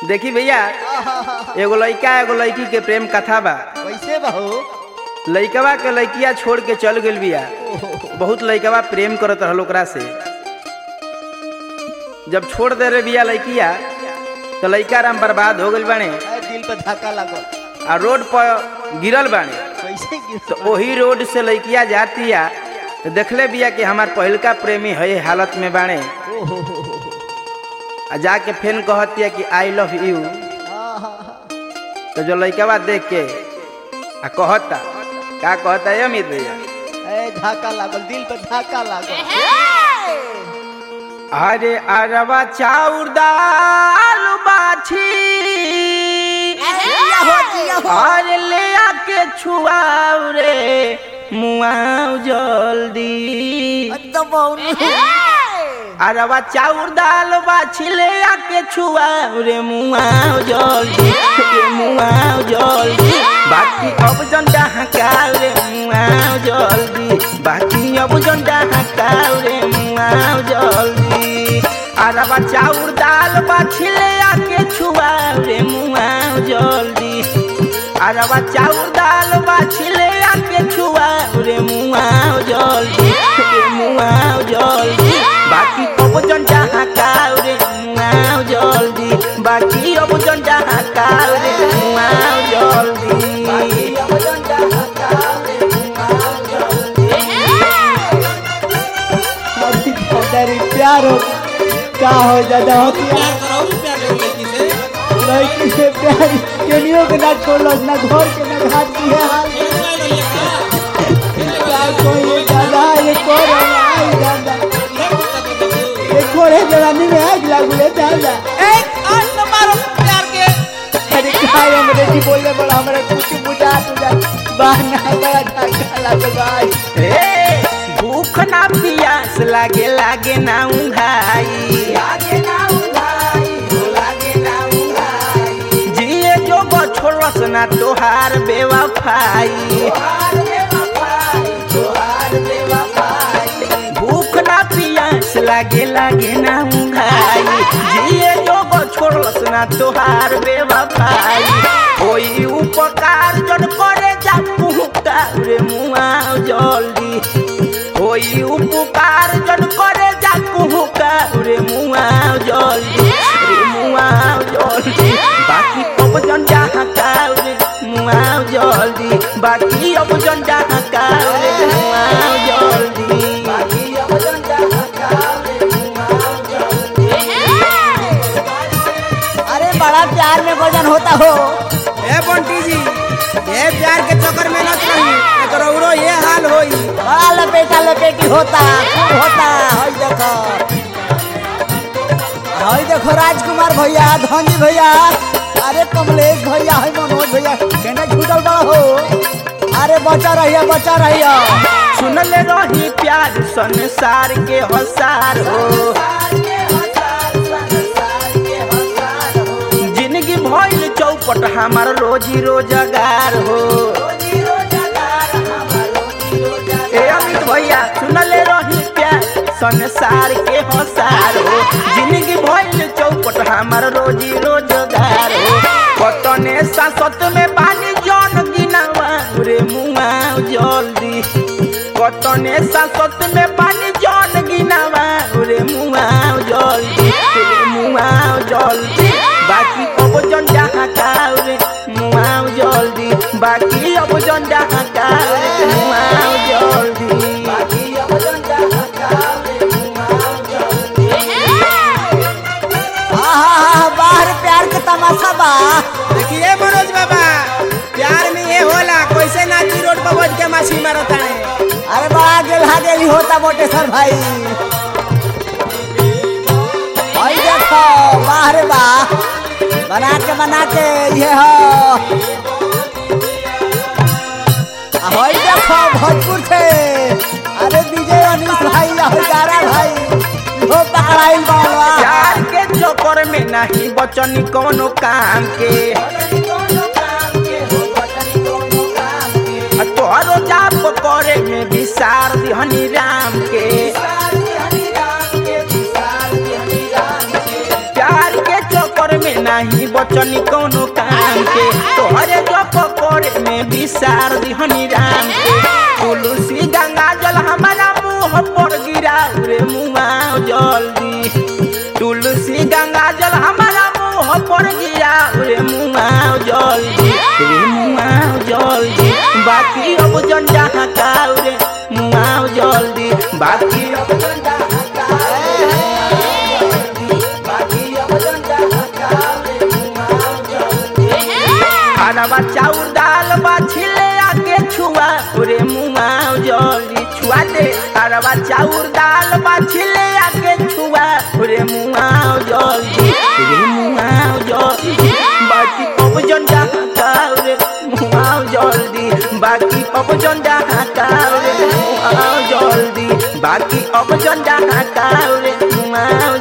देखी भैया एगो लइका एगो लड़की के प्रेम कथा बा कैसे बहू लइकवा के लइकिया छोड़ के चल गेल बिया बहुत लइकवा प्रेम करत रहल ओकरा से जब छोड़ दे रे बिया लइकिया तो लइका राम बर्बाद हो गइल बाने दिल पे धक्का लगल आ रोड पर गिरल बाने कैसे गिर तो वही रोड से लइकिया जातिया तो देखले बिया कि हमार पहिलका प्रेमी है हालत में बाणे ओहो हो हो आ जाके फेन कहतिया कि आई लव यू तो जो लइकवा देख के आ कहता का कहता है अमित भैया ए धक्का लागल दिल पे धक्का लागल अरे अरवा चाउर दाल बाछी अरे ले आके छुआऊ रे मुआऊ जल्दी अरवा चाउर दाल बाछी ले आके छुआऊ रे मुआऊ जल्दी रे मुआऊ जल्दी बाकी अब जन डहकाऊ रे मुआऊ जल्दी बाकी अब जन डहकाऊ रे मुआऊ जल्दी अरवा चाउर दाल बाछी ले आके छुआऊ रे मुआऊ जल्दी अरवा चाउर दाल बाछी ले आके छुआऊ रे मुआऊ जल्दी रे मुआऊ जल्दी बाकी अब जन डहकाऊ रे मुआऊ जल्दी बाकी अब जन डहकाऊ रे मुआऊ जल्दी बाकी अब जन डहकाऊ रे मुआऊ जल्दी तेरी प्यार हो का हो ज्यादा होती है लड़की से प्यार केनियो के ना छोड़लो ना घर के ना घाट की है हाल क्या कोई दादा ये कोरे आई दादा ये कोरे जवानी में आग लागू ले दादा अरे काय अंग्रेजी बोलने बड़ा हमारे कुछ बुझा तुझा बहाना बड़ा धक्का लागल भाई ए, भूख ना पियास लागे लागे ना उंघाई लागे ना उंघाई हो लागे ना उंघाई जिए जो गो छोड़स ना तोहार बेवफाई भूख ना पियास लागे लागे ना उंघाई जिए जो गो छोड़स ना तोहार बेवफाई कोई उपकार जन करे जा पुहका रे मुआव जल्दी कोई उपकार जन करे जा पुहका रे मुआव जल्दी रे मुआव जल्दी बाकी अब जन जहाँ काऊ रे मुआव जल्दी बाकी अब जन जहाँ काऊ रे मुआव जल्दी बाकी अब जन जहाँ काऊ रे मुआव जल्दी अरे बड़ा प्यार में वजन होता हो ए बंटी जी ये प्यार के चक्कर में न रही एकर औरो ये हाल होई बड़ा लपेटा लपेटी होता खूब होता हई देखो हई देखो राजकुमार भैया धनी भैया अरे कमलेश भैया हई मनोज भैया केने छूटल बड़ा हो अरे बचा रहिया बचा रहिया सुनले रही प्यार संसार के हसार हो जिंदगी भइल चौपट हमार रोजी रोजगार हो ए अमित भैया सुनले रही प्यार संसार के हसार हो जिंदगी भइल चौपट हमार रोजी रोजगार हो कतने सासत में पानी जन गिनावा रे मुआव जल्दी कतने सासत में पानी जन गिनावा रे मुआव जल्दी रे मुआव जल्दी बाकी अब जन जहाँ काऊ रे मुआव जल्दी बाकी अब जन जहाँ काऊ रे मुआव जल्दी बाकी अब जन जहाँ काऊ रे मुआव जल्दी आहा बाहर प्यार के तमाशा बा देखिए मनोज बाबा प्यार में ये होला कैसे नाची रोड पर बैठ के मछली मारत है अरे बड़ा गेल हागेली होता मोटे सर भाई हई देखो बाहर बा बना के बना के ये हो आ हई देखो भोजपुर से अरे विजय अनिल भाई आ हई गारा भाई हो पकड़ाइल बावा प्यार के चक्कर में नहीं बचनी कोनो काम के आ तोहरो जाप करे में विसार दिहनी राम के प्यार के चक्कर में नहीं सोचनी कोनो काम के तोहरे जो पकड़े में विसार दिहनी राम के तुलसी गंगा जल हमारा मुंह पर गिरा रे मुआ जल्दी तुलसी गंगा जल हमारा मुंह पर गिरा रे मुआ जल्दी रे मुआ जल्दी बाकी अब जन जहाँ का रे मुआ जल्दी बाकी अब जन जहाँ का बाकी अब जन जहाँ का रे मुआ जल्दी खाना चाउर दाल बा छिले आके छुआ रे मुआ जल्दी छुआ दे अरवा चाउर दाल बा छिले आके छुआ रे मुआ जल्दी रे मुआ जल्दी बाकी अब जन जहाँ का रे मुआ जल्दी बाकी अब जन जहाँ का रे मुआ जल्दी बाकी अब जन जहाँ का रे मुआ